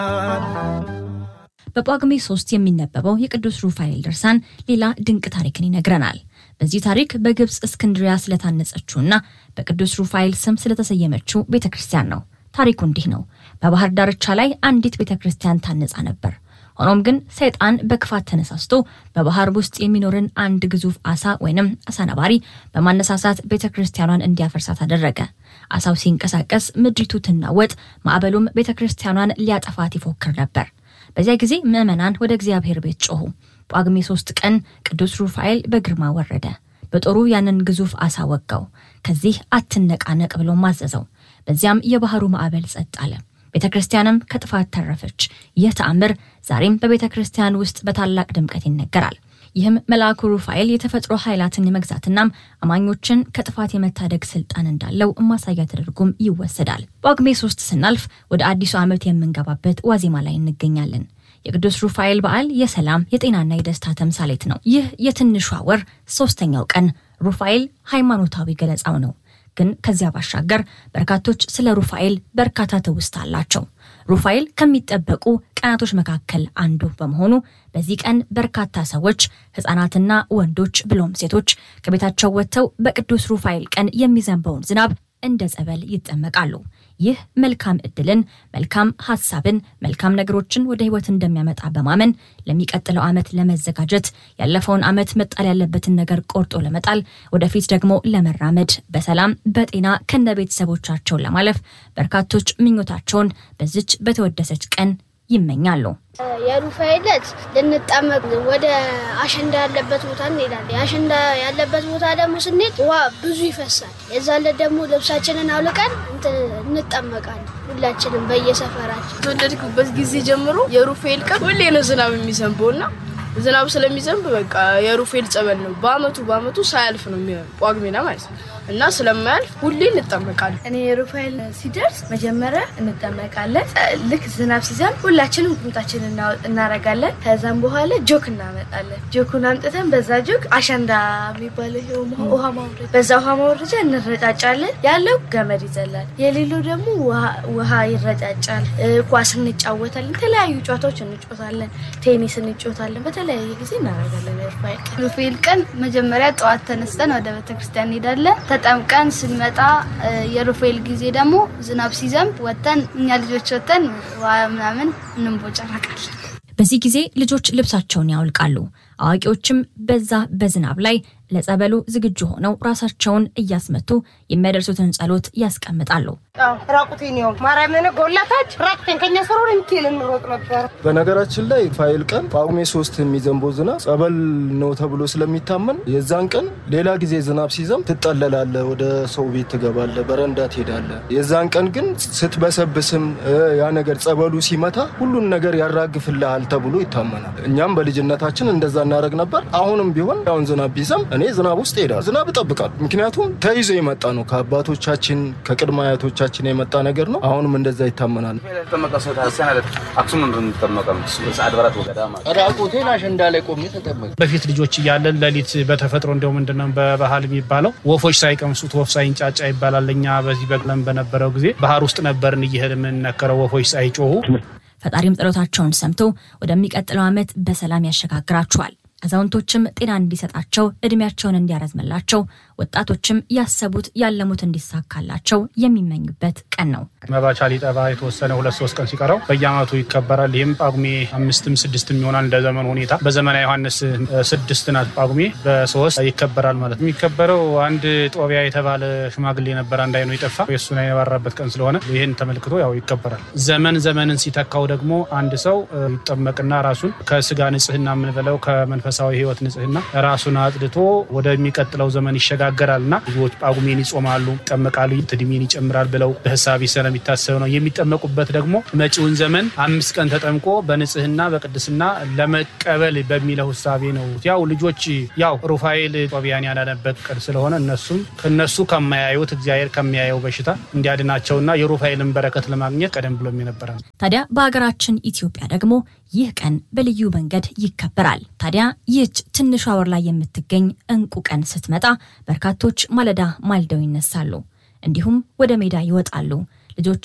በጳጉሜ ሶስት የሚነበበው የቅዱስ ሩፋኤል ድርሳን ሌላ ድንቅ ታሪክን ይነግረናል። በዚህ ታሪክ በግብፅ እስክንድሪያ ስለታነጸችውና በቅዱስ ሩፋኤል ስም ስለተሰየመችው ቤተ ክርስቲያን ነው። ታሪኩ እንዲህ ነው። በባህር ዳርቻ ላይ አንዲት ቤተ ክርስቲያን ታነጻ ነበር። ሆኖም ግን ሰይጣን በክፋት ተነሳስቶ በባህር ውስጥ የሚኖርን አንድ ግዙፍ አሳ ወይንም አሳ ነባሪ በማነሳሳት ቤተ ክርስቲያኗን እንዲያፈርሳት አደረገ። አሳው ሲንቀሳቀስ ምድሪቱ ትናወጥ፣ ማዕበሉም ቤተ ክርስቲያኗን ሊያጠፋት ይፎክር ነበር። በዚያ ጊዜ ምዕመናን ወደ እግዚአብሔር ቤት ጮኹ። ጳጉሜ ሶስት ቀን ቅዱስ ሩፋኤል በግርማ ወረደ። በጦሩ ያንን ግዙፍ አሳ ወጋው። ከዚህ አትነቃነቅ ብሎ ማዘዘው። በዚያም የባህሩ ማዕበል ጸጥ አለ። ቤተ ክርስቲያንም ከጥፋት ተረፈች። ይህ ተአምር ዛሬም በቤተ ክርስቲያን ውስጥ በታላቅ ድምቀት ይነገራል። ይህም መልአኩ ሩፋኤል የተፈጥሮ ኃይላትን የመግዛትናም አማኞችን ከጥፋት የመታደግ ስልጣን እንዳለው ማሳያ ተደርጎም ይወሰዳል። ጳጉሜ ሶስት ስናልፍ ወደ አዲሱ ዓመት የምንገባበት ዋዜማ ላይ እንገኛለን። የቅዱስ ሩፋኤል በዓል የሰላም የጤናና የደስታ ተምሳሌት ነው። ይህ የትንሿ ወር ሶስተኛው ቀን ሩፋኤል ሃይማኖታዊ ገለጻው ነው። ግን ከዚያ ባሻገር በርካቶች ስለ ሩፋኤል በርካታ ትውስታ አላቸው። ሩፋኤል ከሚጠበቁ ቀናቶች መካከል አንዱ በመሆኑ በዚህ ቀን በርካታ ሰዎች ሕፃናትና ወንዶች ብሎም ሴቶች ከቤታቸው ወጥተው በቅዱስ ሩፋኤል ቀን የሚዘንበውን ዝናብ እንደ ጸበል ይጠመቃሉ። ይህ መልካም እድልን፣ መልካም ሀሳብን፣ መልካም ነገሮችን ወደ ህይወት እንደሚያመጣ በማመን ለሚቀጥለው ዓመት ለመዘጋጀት ያለፈውን ዓመት መጣል ያለበትን ነገር ቆርጦ ለመጣል ወደፊት ደግሞ ለመራመድ በሰላም በጤና ከነ ቤተሰቦቻቸው ለማለፍ በርካቶች ምኞታቸውን በዚች በተወደሰች ቀን ይመኛሉ። የሩፋኤል ዕለት ልንጠመቅ ወደ አሸንዳ ያለበት ቦታ እንሄዳለን። የአሸንዳ ያለበት ቦታ ደግሞ ስንሄድ ውሃ ብዙ ይፈሳል። የዛ ዕለት ደግሞ ልብሳችንን አውልቀን እንጠመቃለን። ሁላችንም በየሰፈራችን የተወለድኩበት ጊዜ ጀምሮ የሩፋኤል ቀን ሁሌ ነው ዝናብ የሚዘንበው እና ዝናብ ስለሚዘንብ በቃ የሩፋኤል ጸበል ነው። በአመቱ በአመቱ ሳያልፍ ነው የሚሆነው ጳጉሜና ማለት ነው እና ስለማያልፍ ሁሌ እንጠመቃለን። እኔ የሩፋኤል ሲደርስ መጀመሪያ እንጠመቃለን። ልክ ዝናብ ሲዘንብ ሁላችንም ቁምጣችን እናረጋለን። ከዛም በኋላ ጆክ እናመጣለን። ጆኩን አምጥተን በዛ ጆክ አሸንዳ የሚባለው ውሃ ማውረጃ፣ በዛ ውሃ ማውረጃ እንረጫጫለን። ያለው ገመድ ይዘላል፣ የሌለው ደግሞ ውሃ ይረጫጫል። ኳስ እንጫወታለን። የተለያዩ ጨዋታዎች እንጫወታለን። ቴኒስ እንጫወታለን። በተለያየ ጊዜ እናደርጋለን። ሩፋኤል ቀን ሩፋኤል ቀን መጀመሪያ ጠዋት ተነስተን ወደ ቤተክርስቲያን እንሄዳለን። ተጠምቀን ስንመጣ የሩፋኤል ጊዜ ደግሞ ዝናብ ሲዘንብ ወተን እኛ ልጆች ወተን ምናምን እንቦጨረቃለን። በዚህ ጊዜ ልጆች ልብሳቸውን ያውልቃሉ። አዋቂዎችም በዛ በዝናብ ላይ ለጸበሉ ዝግጁ ሆነው ራሳቸውን እያስመቱ የሚያደርሱትን ጸሎት ያስቀምጣሉ። ራቁቴን ነው ማርያምን ጎላታች ራቁቴን ከኛ ሰሮር ምትል እንሮጥ ነበር። በነገራችን ላይ ፋይል ቀን ጳጉሜ ሶስት የሚዘንበው ዝናብ ጸበል ነው ተብሎ ስለሚታመን የዛን ቀን ሌላ ጊዜ ዝናብ ሲዘንብ ትጠለላለ፣ ወደ ሰው ቤት ትገባለ፣ በረንዳ ትሄዳለ። የዛን ቀን ግን ስትበሰብስም ያ ነገር ጸበሉ ሲመታ ሁሉን ነገር ያራግፍልሃል ተብሎ ይታመናል። እኛም በልጅነታችን እንደዛ እናደርግ ነበር። አሁንም ቢሆን አሁን ዝናብ ቢዘንብ እኔ ዝናብ ውስጥ ሄዳል ዝናብ እጠብቃል። ምክንያቱም ተይዞ የመጣ ነው ከአባቶቻችን ከቅድመ አያቶቻችን የመጣ ነገር ነው። አሁንም እንደዛ ይታመናል። ራቁቴን አሸንዳ ላይ ቆሜ ተጠመቅ በፊት ልጆች እያለን ሌሊት በተፈጥሮ እንደው ምንድነው በባህል የሚባለው ወፎች ሳይቀምሱት ወፍ ሳይንጫጫ ይባላል። እኛ በዚህ በቅለም በነበረው ጊዜ ባህር ውስጥ ነበርን እየሄድ የምንነከረው ወፎች ሳይጮሁ ፈጣሪም ጸሎታቸውን ሰምቶ ወደሚቀጥለው ዓመት በሰላም ያሸጋግራቸዋል። አዛውንቶችም ጤና እንዲሰጣቸው እድሜያቸውን እንዲያረዝምላቸው ወጣቶችም ያሰቡት ያለሙት እንዲሳካላቸው የሚመኙበት ቀን ነው። መባቻ ሊጠባ የተወሰነ ሁለት ሶስት ቀን ሲቀረው በየዓመቱ ይከበራል። ይህም ጳጉሜ አምስትም ስድስትም ይሆናል እንደ ዘመኑ ሁኔታ። በዘመነ ዮሐንስ ስድስት ናት ጳጉሜ በሶስት ይከበራል ማለት ነው። የሚከበረው አንድ ጦቢያ የተባለ ሽማግሌ ነበር፣ አንድ አይኑ የጠፋ የእሱን የባራበት ቀን ስለሆነ ይህን ተመልክቶ ያው ይከበራል። ዘመን ዘመንን ሲተካው ደግሞ አንድ ሰው ይጠመቅና ራሱን ከስጋ ንጽህና የምንበለው ከመንፈሳዊ ህይወት ንጽህና ራሱን አጽድቶ ወደሚቀጥለው ዘመን ይሸጋገራል እና ብዙዎች ጳጉሜን ይጾማሉ፣ ይጠመቃሉ፣ እድሜን ይጨምራል ብለው በህሳቢ ስለሚታሰብ ነው። የሚጠመቁበት ደግሞ መጪውን ዘመን አምስት ቀን ተጠምቆ በንጽህና በቅድስና ለመቀበል በሚለው ህሳቤ ነው። ያው ልጆች ያው ሩፋኤል ጦቢያን ያዳነበት ቀን ስለሆነ እነሱም ከነሱ ከማያዩት እግዚአብሔር ከሚያየው በሽታ እንዲያድናቸውና የሩፋኤልን በረከት ለማግኘት ቀደም ብሎም የነበረ ነው። ታዲያ በሀገራችን ኢትዮጵያ ደግሞ ይህ ቀን በልዩ መንገድ ይከበራል። ታዲያ ይህች ትንሿ ወር ላይ የምትገኝ እንቁ ቀን ስትመጣ በርካቶች ማለዳ ማልደው ይነሳሉ፣ እንዲሁም ወደ ሜዳ ይወጣሉ። ልጆችም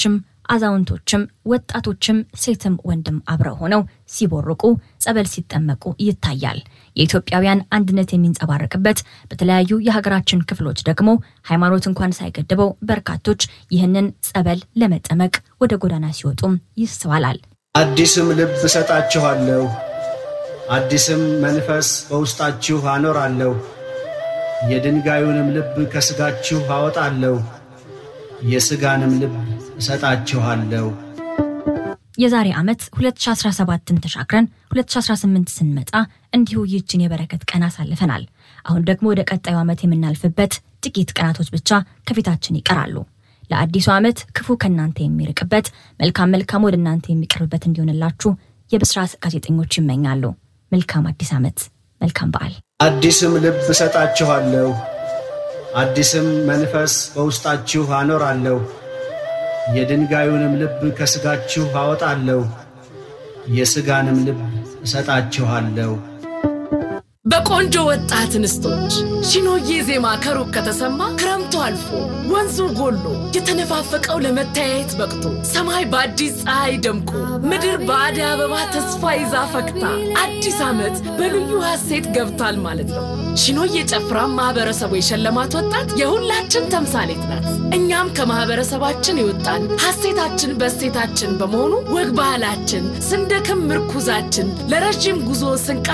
አዛውንቶችም ወጣቶችም ሴትም ወንድም አብረው ሆነው ሲቦርቁ ጸበል ሲጠመቁ ይታያል። የኢትዮጵያውያን አንድነት የሚንጸባረቅበት በተለያዩ የሀገራችን ክፍሎች ደግሞ ሃይማኖት እንኳን ሳይገድበው በርካቶች ይህንን ጸበል ለመጠመቅ ወደ ጎዳና ሲወጡም ይስተዋላል። አዲስም ልብ እሰጣችኋለሁ፣ አዲስም መንፈስ በውስጣችሁ አኖራለሁ፣ የድንጋዩንም ልብ ከሥጋችሁ አወጣለሁ፣ የሥጋንም ልብ እሰጣችኋለሁ። የዛሬ ዓመት 2017ን ተሻግረን 2018 ስንመጣ እንዲሁ ይህችን የበረከት ቀን አሳልፈናል። አሁን ደግሞ ወደ ቀጣዩ ዓመት የምናልፍበት ጥቂት ቀናቶች ብቻ ከፊታችን ይቀራሉ። ለአዲሱ ዓመት ክፉ ከእናንተ የሚርቅበት መልካም መልካም ወደ እናንተ የሚቀርብበት እንዲሆንላችሁ የብስራት ጋዜጠኞች ይመኛሉ። መልካም አዲስ ዓመት፣ መልካም በዓል። አዲስም ልብ እሰጣችኋለሁ፣ አዲስም መንፈስ በውስጣችሁ አኖራለሁ፣ የድንጋዩንም ልብ ከሥጋችሁ አወጣለሁ፣ የሥጋንም ልብ እሰጣችኋለሁ። በቆንጆ ወጣት እንስቶች ሺኖዬ ዜማ ከሩቅ ከተሰማ ክረምቱ አልፎ ወንዙ ጎሎ የተነፋፈቀው ለመተያየት በቅቶ ሰማይ በአዲስ ፀሐይ ደምቆ ምድር በአደይ አበባ ተስፋ ይዛ ፈክታ አዲስ ዓመት በልዩ ሐሴት ገብቷል ማለት ነው። ሺኖዬ ጨፍራ ማህበረሰቡ የሸለማት ወጣት የሁላችን ተምሳሌት ናት። እኛም ከማህበረሰባችን የወጣን ሐሴታችን በእሴታችን በመሆኑ ወግ ባህላችን ስንደክም ምርኩዛችን ለረዥም ጉዞ ስንቃ